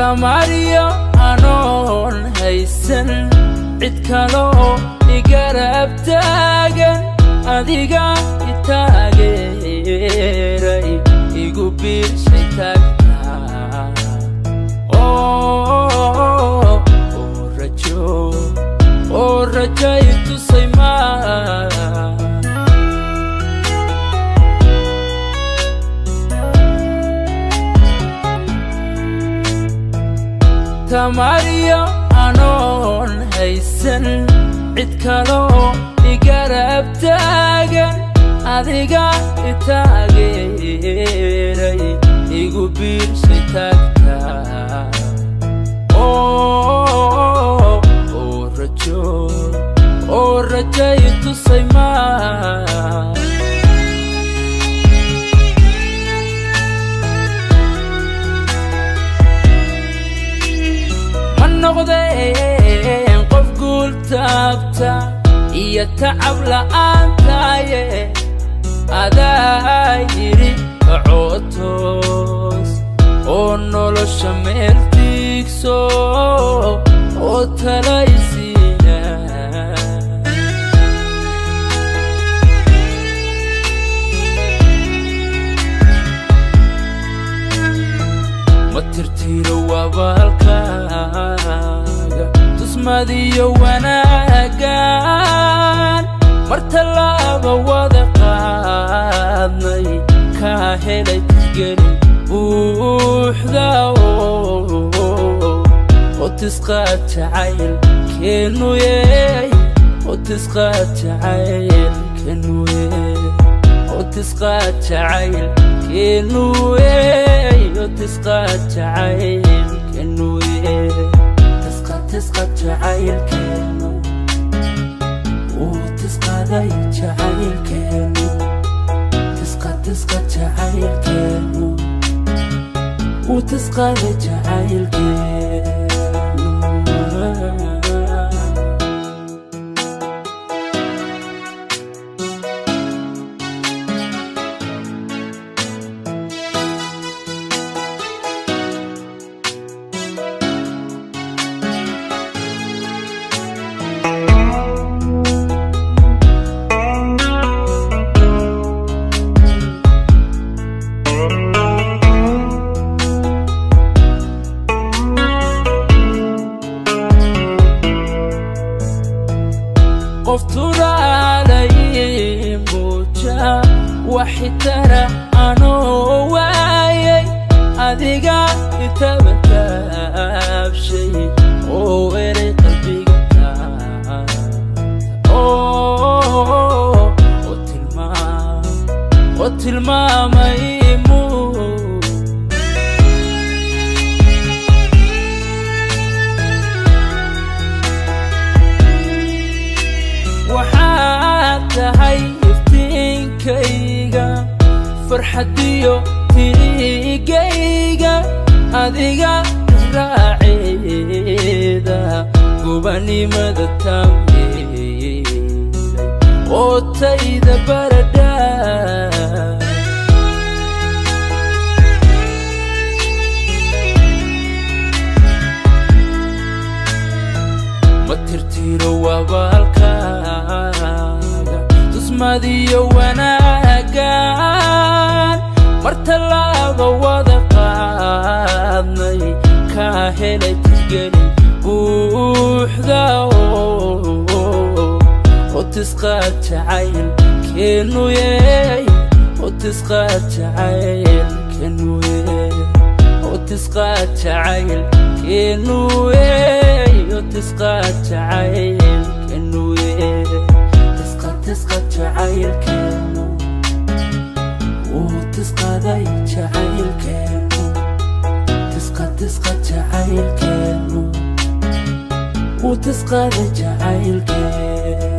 tamariyo anoon haysan cid kaloo igarab taagan adiga itaageeray igu biirshay taagtaa oo rajo oo rajay tusay maa tamariyo anoon haysan cid kaloo igarab taagan adiga itaageeray igu biirshay taagtaa oo rajo oo rajay tusay maa ma noqdeen qof guul taabta iyo tacab la'aantaaye adaa yidhi kacootoos oo nolosha meel tiigso oo talaysiina ma tirtiro wabaalkaaga tusmadiyo wanaagan mar tallaaba wada qaadnay kaa helay tisgelin buuxda oo tisqaad jacayl keenuyey oo tisqaad jacayl keenuyey oo tisqaad jacayl keenuyey oo tisqaad jacayl keenuyey tisqaad tisqaad jacayl keenu uu tisqaaday jacayl keenu tisqaad tisqaad jacayl keenu uu tisqaaday jacayl keenu qof turaalay muuja waxitara anoo waayay adiga itabataabshay oo eray qalbiga taabta oo tilmaam oo tilmaamay muu waxaad tahay iftiinkayga farxadiyo tiigayga adiga raaceeda gubanimada taamyeelay oo tayda baradha ma tirtiro wabaalkaaga tusmadiyo wanaagan mar tallaaba wada qaadnay kaa helay tisgelin buuxda oo tisqaad jacayl keenuyey oo tisqaad jacayl keenuyey oo tisqaad jacayl keenuyey oo tisqaad jacayl keenuyey tisqaad tisqaad jacayl keenu uu tisqaaday jacayl keenu tisqaad tisqaad jacayl keenu uu tisqaaday jacayl keenu